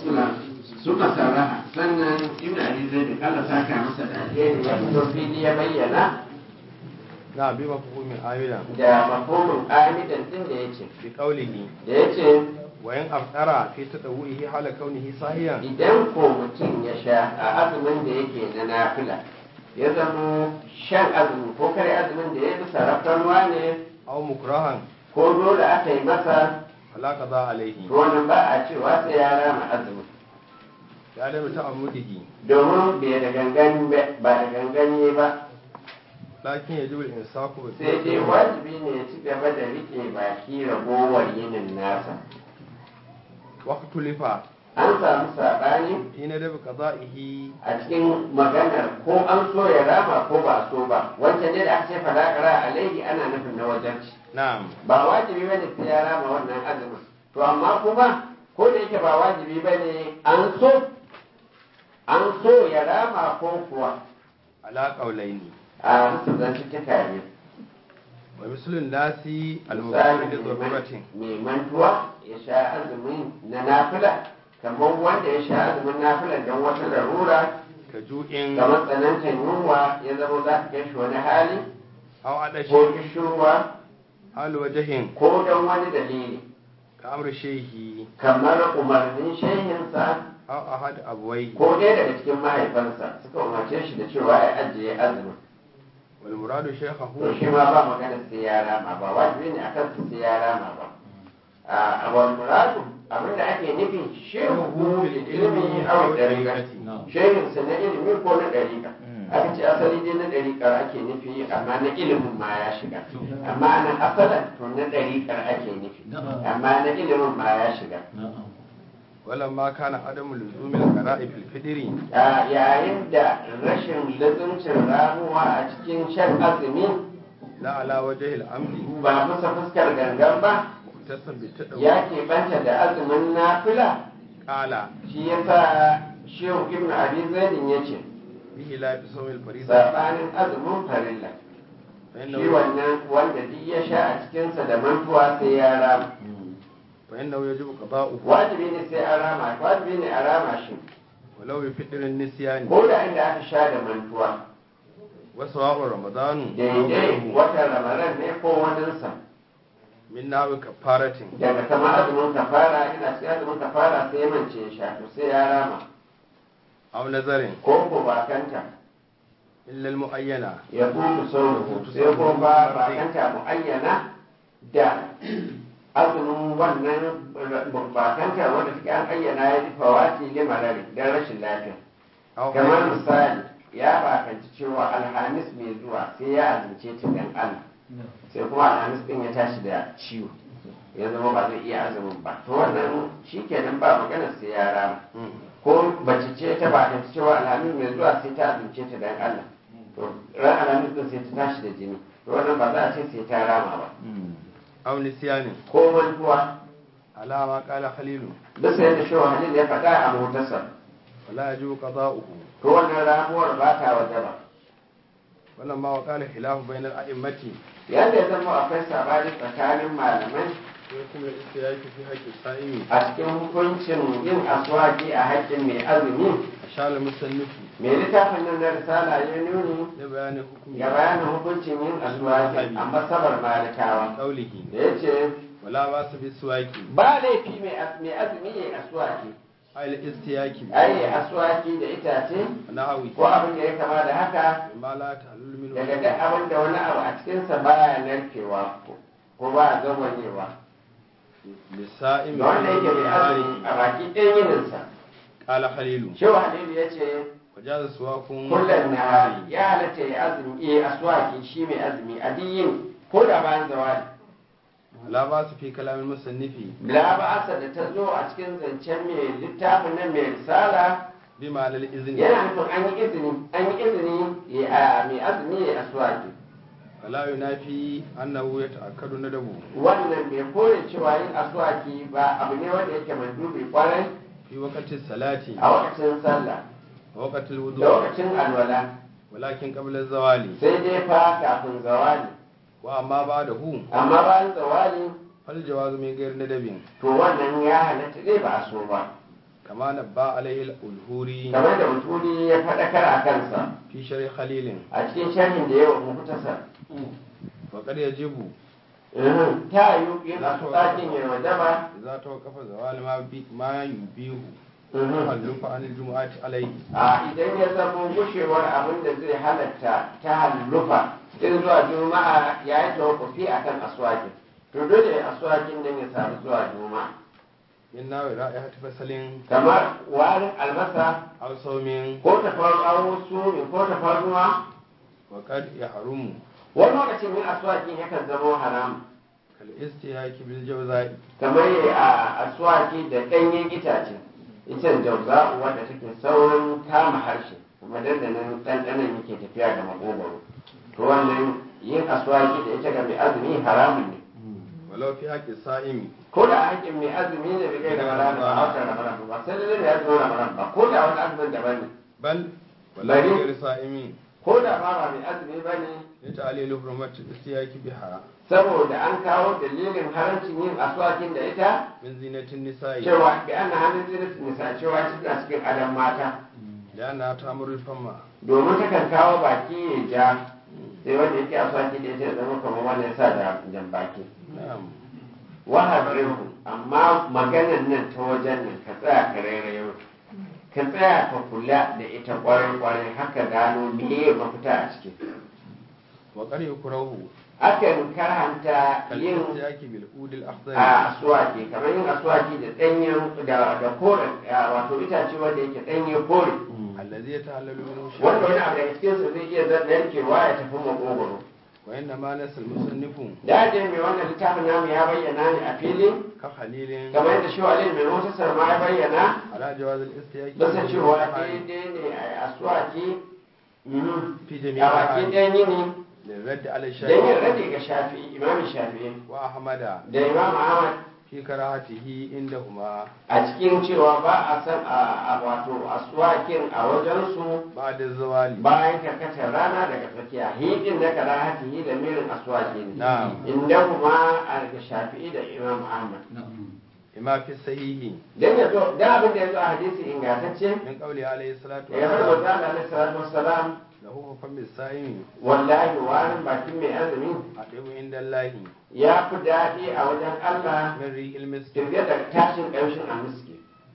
suka sarraha sannan ibn ali zai da kala saka masa da alheri ya fito fili ya bayyana na bi mafhumin amilan da mafhumin amidan din da yace bi qawlihi da yace wa in aftara fi tadawuhi hala kaunihi sahiyan idan ko mutum ya sha a azumin da yake na nafila ya zamo shan azumi ko kare azumin da ya bisa rafkanuwa ne aw mukrahan ko dole aka yi masa fala qada alaihi to wannan ba a cewa sai ya rama azumin ya da ta'ammudihi domin bai da gangan ba da ganganye ba lakin yajibu al-insaku bi sai dai wajibi ne ya ci gaba da rike baki ragowar yinin nasa waqtu lifa an samu saɓani hina da qada'ihi a cikin maganar ko an so ya rama ko ba a so ba wancan dai da aka ce fadakara alaihi ana nufin na wajenci na'am ba wajibi bane sai ya rama wannan azumin to amma kuma ko da yake ba wajibi bane an so an so ya rama ko kuwa ala qawlaini a musu zan ci ne wa mislun nasi misali al-muqarrid li daruratin mai mantuwa ya sha azumin na nafila kamar wanda ya sha azumin nafila don wata larura ka ju'in kamar tsanantar yunwa ya zama za ka kai shi wani hali aw ko adashi kishirwa hal wajhin ko don wani dalili ka amr shayhi kamar umarnin shehinsa aw ahad abwayhi ko ɗaya daga cikin mahaifansa suka umarce shi da cewa ya ajiye azumin wal muradu to shaykhahu shi ma ba magana sai ya rama ba wajibi ne akan su sai ya rama ba a wal muradu abinda ake nufi shehu bil ilmi aw dariqati shehin sa na ilimi ko na dariqa aka ce asali dai na dariqar ake nufi amma na ilimin ma ya shiga amma nan asalan to na dariqar ake nufi amma na ilimin ma ya shiga walamma kana adamu luzumil qara'i fil fidri a yayin da rashin lazumcin ramuwa a cikin shan azumi la ala wajhi al-amdi ba bisa fuskar gangan ba tasan bi tadawu ya keɓanta da azumin nafila qala shi ya sa shehu ibn abi zaidin ya ce bihi la tusawil farida saɓanin azumin farilla fa shi innahu wannan wanda duk ya sha a cikinsa da mantuwa sai ya rama fa innahu yajibu qada'uhu wajibi ne sai an rama wajibi ne a rama shi walau bi fidrin nisyani ko da inda aka sha da mantuwa wa sawa'u ramadanu daidai watan ramadan ne ko waninsa min nawi kafaratin daga kama azumin kafara ina cikin azumin kafara sai ya mance ya sha to sai ya rama aw nazarin ko ko bakanta illa al-mu'ayyana ya kutu sauruhu sai ko ba bakanta muayyana da azumin wannan bakanta wanda suke an ayyana ya ji fawati limarari don rashin lafiya aw kamar misali ya bakanci cewa alhamis mai zuwa sai ya azumce ta dan Allah sai kuma alhamis din ya tashi da ciwo ya zama ba zai iya azumin ba to wannan shikenan ba magana sai ya rama Mm. ko bace ce ta bakanci cewa alhamis mai zuwa sai ta azumce ta dan Allah to ran alhamis din sai ta tashi da jini to wannan ba za a ce sai ta rama ba aw nisyanin ko mantuwa ala ma qala khalilu bisa yadda shi halil ya faɗa a motarsa wala yajibu qada'uhu to wannan ramuwar ba ta wajaba walamma wa qala khilafu bayna al-a'immati yadda ya zama akwai sabani tsakanin malamai wa kuma istiyaki fi haqqi sa'imi a cikin hukuncin yin aswaki a haƙƙin mai azumi ashal musannifi mai littafin nan na risala ya nuni ya bayani hukumi ga bayanin hukuncin yin aswaki a masabar malikawa qawlihi da ya ce wala ba su bi suwaki ba laifi mai as- mai azumi ya yi aswaki al istiyaki ai ya aswaki da itace nahawi ko abin da ya kama da haka ma la ta'allul min daga duk abin da wani abu a cikinsa baya narkewa ko- ko ba a zagonyewa lisa'im da wanda yake mai azumi a baki ɗaya yininsa qala khalilu shehu halilu ya ce wajaza suwakun kullum na ya halatta ya azumi ya aswaki shi mai azumi a diyin ko da bayan zawali la ba su fi kalamin musannifi la ba'asa da ta zo a cikin zancen mai littafin nan mai risala bi ma'anar izini yana nufin an yi izini an yi izini ya a mai azumi ya aswaki wala yunafi annahu yata'akkadu nadabu wannan bai kore cewa yin aswaki ba abu ne wanda yake mandubi kwarai fi waqti salati a lokacin sallah wa waqti da wudu lokacin alwala walakin qabla zawali sai dai fa kafin zawali wa amma ba'dahu amma bayan zawali fal jawazu min ghairi nadabin to wannan ya halatta dai ba a so ba كما نبأ عليه الألهوري kamar da mutuli ya faɗakar a kansa في شرح خليل a cikin sharhin da yawa mukutasar وقد يجب ta yi yin asuwakin ya wajaba إذا توقف زوال ما, بي ما يبيه Mhm. تخلف عن الجمعة عليه a idan ya zama gushewar abin da zai halatta ta hallufa in zuwa juma'a ya yi tawakkufi a kan aswakin to dole aswakin nan ya samu zuwa juma'a من ناوي رائحة فصل kamar warin albasa أو صوم ko tafarnuwa sumi ko tafarnuwa وقد يحرم wani lokacin yin aswakin yakan zama haram كالاستهاك بالجوزاء kamar yi a aswaki da ɗanyen itace icen jauza wadda take saurin kama harshe kuma dandanan ɗanɗanon yake tafiya da makogwaro to wannan yin aswaki da ita ga mai azumi haramun ne ولو في حق الصائم ko da haƙƙin mai azumi ne bai kai da ramadan ba a watan ramadan ba sai dai mai azumin ramadan ba ko da wani azumin daban ne بل ولا بل- غير صائم ko da ma ba mai azumi ba ne لتعليل حرمة الاستهاك بها saboda an kawo dalilin harancin yin aswakin da ita من زينة النساء cewa bi ana hannun zinatin nisa cewa tana cikin adam mata لأنها تأمر الفم domin takan kawo baki ya ja sai wanda yake aswaki da ita ya zama kamar wanda ya sa da jan baki نعم wahabirhu amma maganan nan ta wajen nan ka tsaya ka rairayo ka tsaya ka kula da ita kwarai kwarai haka gano meye mafita a ciki وقد يكره akan karhanta yin كالاستهاك بالعود الأخضر a aswaki kamar yin aswaki da danyen da da kore wato itace wanda yake danye kore الذي يتعلل منه wanda wani شيء abu daga cikin sa zai iya narkewa ya tafi makogoro وإنما نسى المصنف da je mai wannan littafin namu ya bayyana ne a fili كخليل kamar yadda shi walil mai mutasar ma ya bayyana على جواز الاستهاك bisa cewa بالجوزاء daidai ne a aswaki mhm, في a جميع bakin الأحوال ɗan yini للرد على don yin الشافعي rage ga shafi imamin shafi'i وأحمد da imam ahmad في كراهته عندهما a cikin cewa ba a san a a wato aswakin a wajensu بعد الزوال bayan karkatar rana daga tsakiya hidin na karahatihi da mirin aswaki ne نعم inda kuma a ga shafi'i da imam ahmad لما في الصحيح dan ya zo dan abin da ya zo a hadisi ingantacce من قوله عليه الصلاة ya har manzo والسلام Allah alaihi salatu wassalam له فم الصائم wallahi warin bakin mai azumi أطيب عند الله ya fi daɗi a wajen Allah من ريح المسك kirge da tashin ƙamshin almiski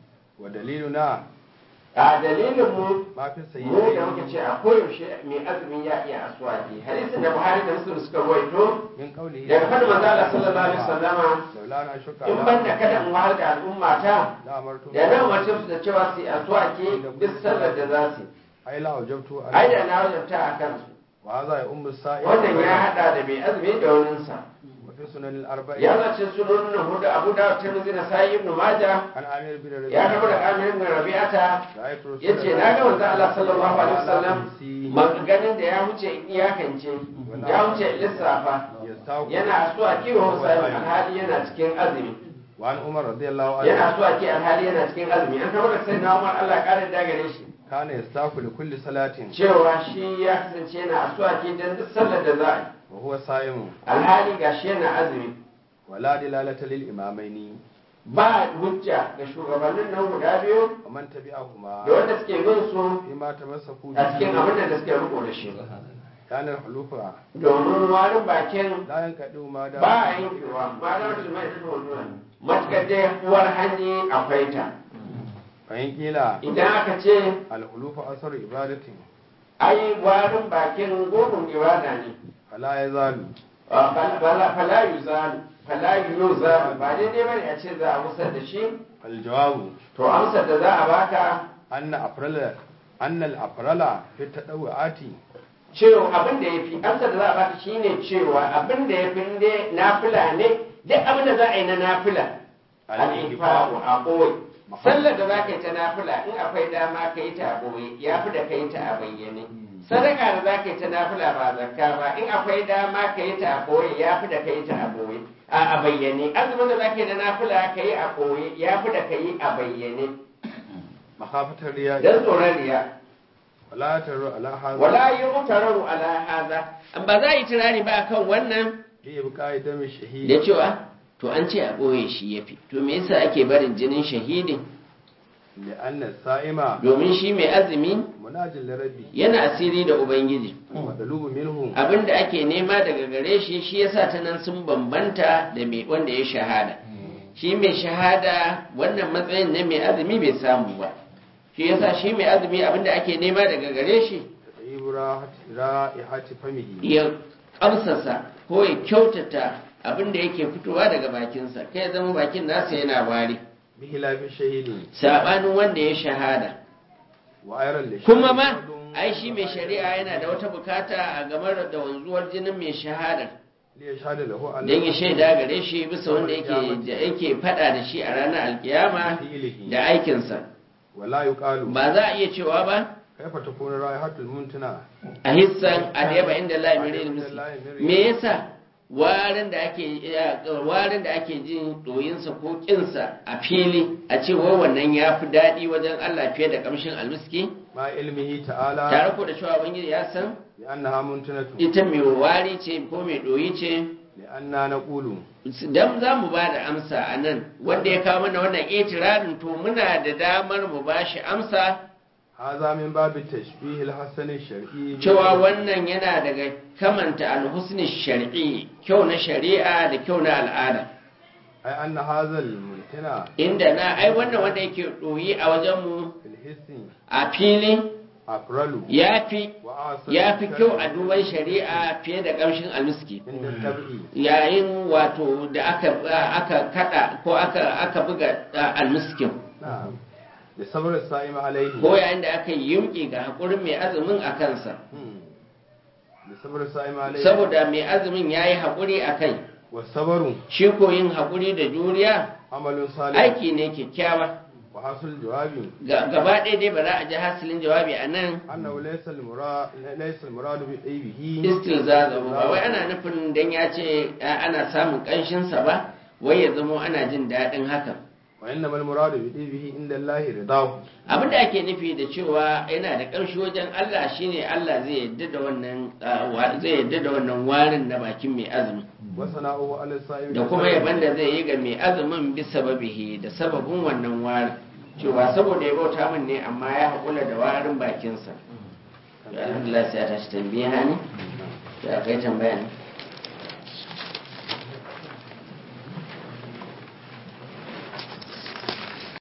ودليلنا a dalilin mu ما في mu da muka الصحيحين ce a koyaushe mai azumi ya iya aswaki hadisin da Buhari da Muslim suka ruwaito من قوله daga fadin manzo Allah sallallahu alaihi wasallama لولا أن أشك in ban da kada in wahal da al'umma ta لأمرت da na umarce su da cewa su yi aswaki duk sallar da za su yi. أي لا أوجبت ai da عليه na wajabta a kansu وهذا يؤم الصائم wannan ya hada da mai azumi da waninsa وفي سنن الأربعين ya zace sunan hudu abu da tirmidhi da sa'i ibn majah عن عامر بن ربيعة ya karbo da kamar ibn rabi'ata رأيت رسول yace الله na ga manzo Allah sallallahu alaihi wasallam يمسي maganganun da ya wuce in iyakance ya wuce in lissafa يستاق yana so a kiwo sai alhali yana cikin azumi وعن عمر رضي الله عنه yana so a ki alhali yana cikin azumi an karbo da sai na Umar Allah ya kare da gare shi كان يستاق لكل صلاة cewa shi ya kasance yana aswaki dan duk sallar da za a yi وهو صائم alhali gashi yana azumi ولا دلالة للإمامين ba hujja ga shugabannin nan guda biyu ومن تبعهما da wanda suke bin su فيما تمسكوا a cikin به abin da suke riko da shi كان الحلوف domin warin bakin لا ينقطع ما دام ba a yankewa ba da wasu mai tafi wani matukar dai uwar hanyi akwai ta فإن قيل idan aka ce الحلوف أثر عبادة ai warin bakin gudun ibada ne فلا يزال Ah, fala- fala fala yuzalu fala yuzalu ba daidai bane a ce za a musar da shi فالجواب to amsar da za a baka أن أفرل أن الأفرل في التطوعات cewa abin da ya fi amsar da za a baka shine cewa abin da ya fi ne nafila ne duk abin da za a yi na nafila al-infaqu a ɓoye sallar da za ka yi ta nafila in akwai dama ka yi ta a ɓoye ya fi da ka yi ta a bayyane sadaka da za ka yi ta nafila ba zakka ba in akwai dama ka yi ta a ɓoye ya fi da ka yi ta a ɓoye a a bayyane azumin da za ka yi na nafila ka yi a ɓoye ya fi da ka yi a bayyane مخافة الرياء don tsoron riya ولا تر على هذا wala yi mutararu ala haza ba za a yi tunani ba kan wannan في إبقاء دم الشهيد da cewa to an ce a ɓoye shi ya fi to me yasa ake barin jinin shahidi لأن الصائم domin shi mai azumi مناج لربه yana asiri da ubangiji مطلوب منه abin da ake nema daga gare shi shi yasa ta nan sun bambanta da mai wanda ya shahada shi mai shahada wannan matsayin na mai azumi bai samu ba shi yasa shi mai azumi abin da ake nema daga gare shi تطيب راحة- رائحة فمه ya kamsasa ko ya kyautata abin da yake fitowa daga bakinsa kai ya zama bakin nasa yana wari بخلاف الشهيد sabanin wanda ya shahada وأيضا للشهيد kuma ma فرض ai shi mai shari'a yana da wata bukata a game da wanzuwar jinin mai shahada ليشهد له على don ya shaida gare shi bisa wanda yake da yake fada da shi a ranar alkiyama فعله da aikinsa ولا يقال ba za a iya cewa ba كيف تكون رائحة الممتنع a hissan adiyaba inda la yamirin misli me yasa warin da ake warin da ake jin doyinsa ko kinsa a fili a ce wai wannan ya fi daɗi wajen Allah fiye da kamshin almiski مع علمه تعالى tare ko da cewa ubangiji ya san لأنها ممتنة ita mai wari ce ko mai doyi ce لأننا نقول dan za mu ba da amsa a nan wanda ya kawo mana wannan itirarin to muna da damar mu ba shi amsa هذا من باب التشبيه الحسن الشرعي cewa wannan yana daga kamanta alhusni shar'i kyau na shari'a da kyau na al'ada أي أن هذا الممتنع inda na ai wannan wanda yake ɗoyi a wajenmu في الحس a fili أقرل ya fi وأعصر ya fi kyau a duban shari'a fiye da ƙamshin almiski عند التبعي yayin wato da aka aka kada ko aka aka buga uh, almiskin نعم لصبر الصائم عليه ko yayin da aka yi yimki ga haƙurin mai azumin a kansa مم. لصبر الصائم عليه saboda mai azumin ya yi haƙuri a kai والصبر shi ko yin haƙuri da juriya عمل صالح aiki ne kyakkyawa وحصل الجواب Ga- gaba ɗaya dai ba za a ji hasilin jawabi a nan أنه ليس المراد ليس المراد بطيبه istilzaza ba wai ana nufin dan ya ce a- ana samun ƙanshinsa ba wai ya zamo ana jin daɗin hakan وإنما المراد بطيبه عند الله رضاه abin da ake nufi da cewa yana da ƙamshi wajen Allah shine Allah zai yadda da wannan ah, wa- zai yadda da wannan warin na bakin mai azumi وصنعه على الصائم da kuma yaban da zai yi ga mai azumin bisa babihi da sababin wannan warin cewa saboda ya bauta min ne amma ya haƙula da warin bakinsa to alhamdulillah sai a tashi tambiya ne to akwai tambaya ne